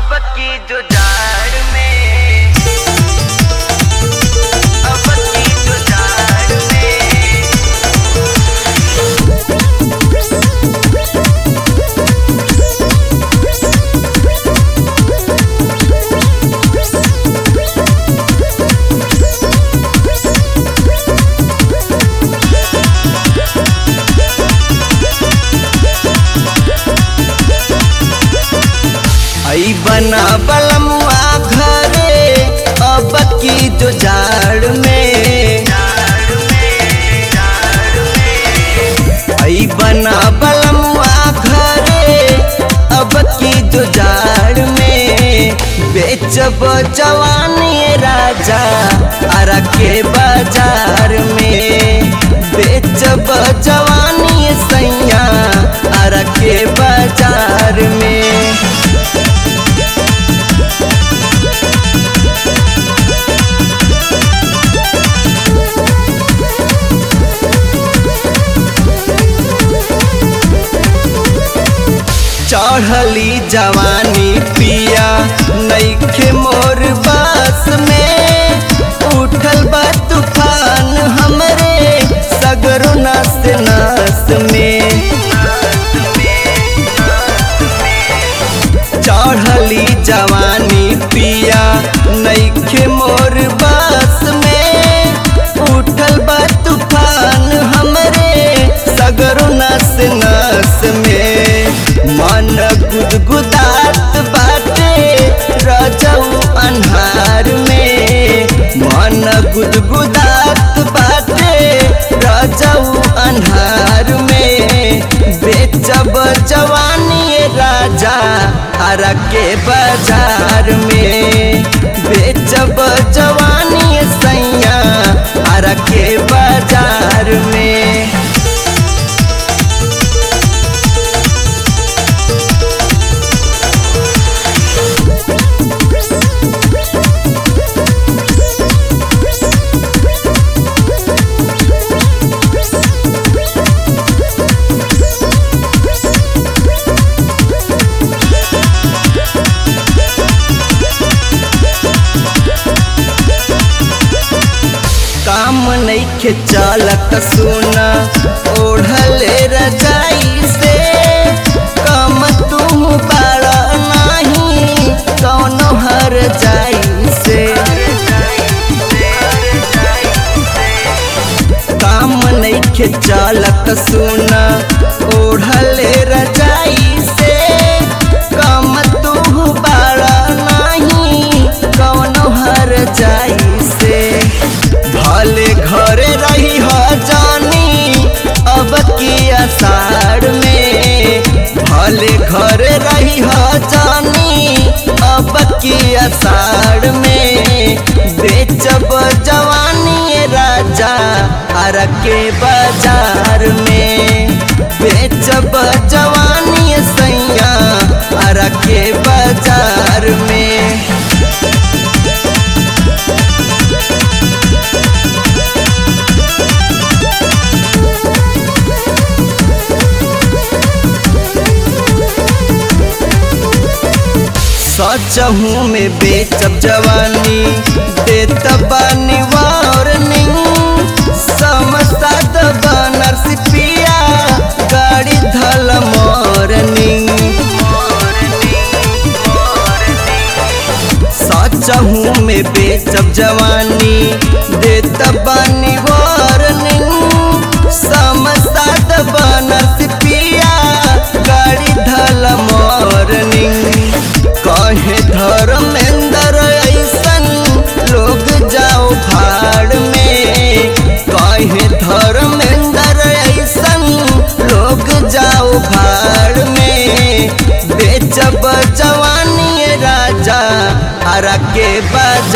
अब की जो जाड़ में अब की जो जाड़ में आई बना बलमुआ घरे अब की जो जाड़ में जाड़ में जाड़ में आई बना बलमुआ घरे अब की जो जाड़ में बेचब जवानी राजा अरा के बाजार में बेचब जवानी सैया अरा के बाजार में चढ़ली जवानी पिया नईखे मोर बास में उठल बा तूफान हमरे सगरो नास नास में चढ़ली जवानी पिया नईखे मोर बास में उठल बा तूफान हमरे सगरो नास नास में मन गुदगुदात बाटे रजऊ अन्हार में मन गुदगुदात बाटे रजऊ अन्हार में बेचब जवानी राजा हरा के बाजार में बेचब जवानी सैया हरा के बाजार में काम नईखे चालत सुना ओढ़ले रजाई से कम तू बाड़ा नाही कौनो हर जाई से काम नईखे चालत सुना ओढ़ले रजाई से कम तू बाड़ा नाही कौनो हर जाई से भले घरे रही हो जानी अब की आषाढ़ में भले घरे रही हो जानी अब की आषाढ़ में बेचब जवानी राजा हर के बाजार में बेचब जवानी सैया हर के बाजार में सचहू में बेचब जवानी देत बानी वार्निंग समसद बनर सिपिया गाड़ी धल मॉर्निंग सचहू में बेचब जवानी देत बानी वार्निंग समसद बनर सिपिया गाड़ी धल मॉर्निंग कहे धर्मेंद्र ऐसन लोग जाओ भाड़ में कहे धर्मेंद्र ऐसन लोग जाओ भाड़ में बेचब जवानी राजा हरा के बाजार